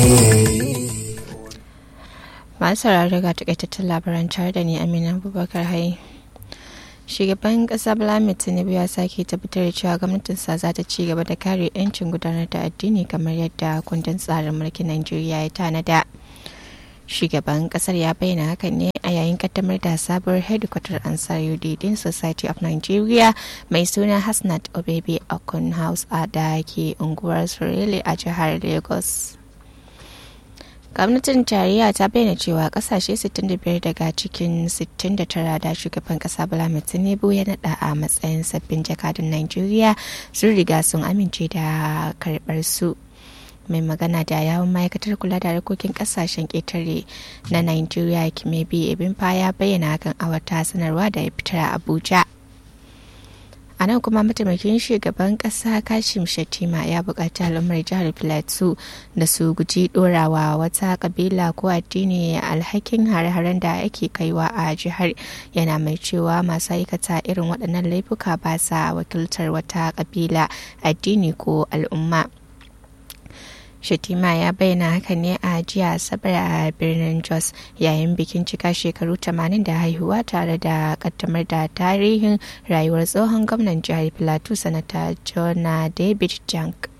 masu sauraro ga takaitattun labaran tare da ni amina abubakar hai shugaban kasa blamit tinubu ya sake tabbatar da cewa gwamnatinsa za ta ci gaba da kare 'yancin gudanar da addini kamar yadda kundin tsarin mulkin najeriya ya tanada shugaban kasar ya bayyana hakan ne a yayin kaddamar da sabuwar headquarter ansar udidin society of nigeria mai suna hasnat obebe okun house a da ke unguwar surele a jihar lagos gwamnatin tarayya ta bayyana cewa kasashe 65 daga cikin 69 da shugaban kasa bola tinubu ya nada a matsayin sabbin jakadun nigeria sun riga sun amince da karbar su mai magana da yawon ma'aikatar kula da harkokin kasashen ƙetare na nigeria kimebi ibinfa ya bayyana hakan a wata sanarwa da ya fitar a abuja a nan kuma mataimakin shugaban kasa kashim shatima ya buƙaci al'ummar jihar plateau da su guji ɗorawa wata kabila ko addini alhakin hare-haren da ake kaiwa a jihar yana mai cewa masu aikata irin waɗannan laifuka ba sa wakiltar wata kabila addini ko al'umma Shatima ya bayyana haka ne a jiya asabar a birnin Jos yayin bikin cika shekaru 80 da haihuwa tare da kaddamar da tarihin rayuwar tsohon gwamnan jihar Plateau sanata Jona David Jank.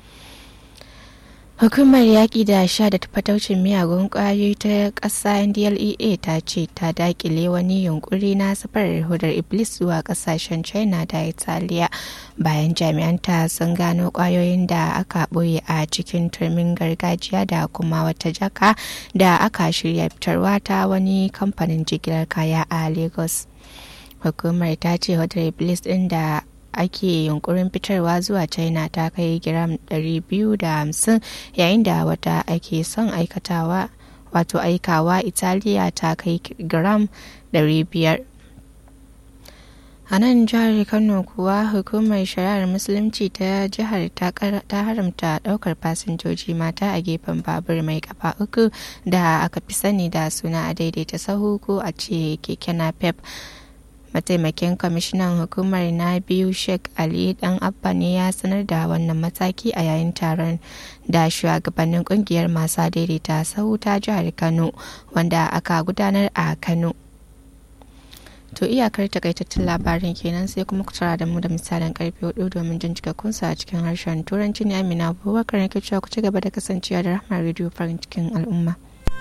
Hukumar yaƙi da sha da fataucin miyagun ƙwayoyi ta ƙasa NDLEA ta ce ta daƙile wani yunkuri na safarar hudar Iblis zuwa ƙasashen China da Italiya bayan jami'anta sun gano ƙwayoyin da aka ɓoye a cikin turmin gargajiya da kuma wata jaka da aka shirya fitarwa ta wani kamfanin jigilar kaya a Lagos. Hukumar ta ce hudar Iblis ɗin da ake yunkurin fitarwa zuwa china ta kai giram 250 yayin da wata ake son aikatawa wato aikawa italiya ta kai gram 500 a nan jihar kano kuwa hukumar shari'ar musulunci ta jihar ta haramta daukar fasinjoji mata a gefen babur mai kafa uku da aka fi sani da suna a daidaita sahu ko a ce keke napep mataimakin kwamishinan hukumar na biyu sheikh ali dan abba ne ya sanar da wannan mataki a yayin taron da shugabannin kungiyar masu daidaita sahu ta jihar kano wanda aka gudanar a kano to iyakar takaitattun labarin kenan sai kuma ku tara da mu da misalin karfe hudu domin jin cikakunsa a cikin harshen turanci ne amina abubakar na cewa ku ci gaba da kasancewa da rahmar rediyo farin cikin al'umma